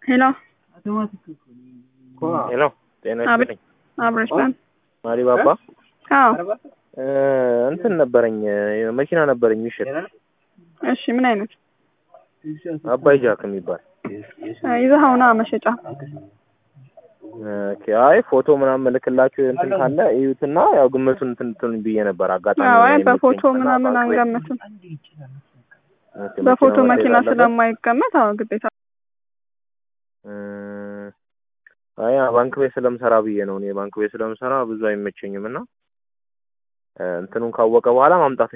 ሄሎ ሄሎ ጤና አቤት። ይስጥልኝ። አብረሽ ባን ማሪ ባባ አዎ እ እንትን ነበረኝ እ መኪና ነበረኝ የሚሸጥ እሺ ምን አይነት አባይ ጃክ የሚባል እ ይዘኸውና መሸጫ ኦኬ። አይ ፎቶ ምናምን መልክላችሁ እንትን ካለ እዩትና ያው ግምቱን እንትን እንትን ብዬ ነበር አጋጣሚ አዎ አይ የመኪና በፎቶ እና ምናምን ባንክ ቤት- አንገምትም ኦኬ፣ በፎቶ መኪናው መኪና መታየት አለበት? ስለማይገመት አዎ ግዴታ እ አይ ባንክ ቤት ስለምሰራ ብዬ ነው። እኔ ባንክ ቤት ስለምሰራ ብዙ አይመቸኝም እና እ እንትኑን ካወቀ በኋላ ማምጣት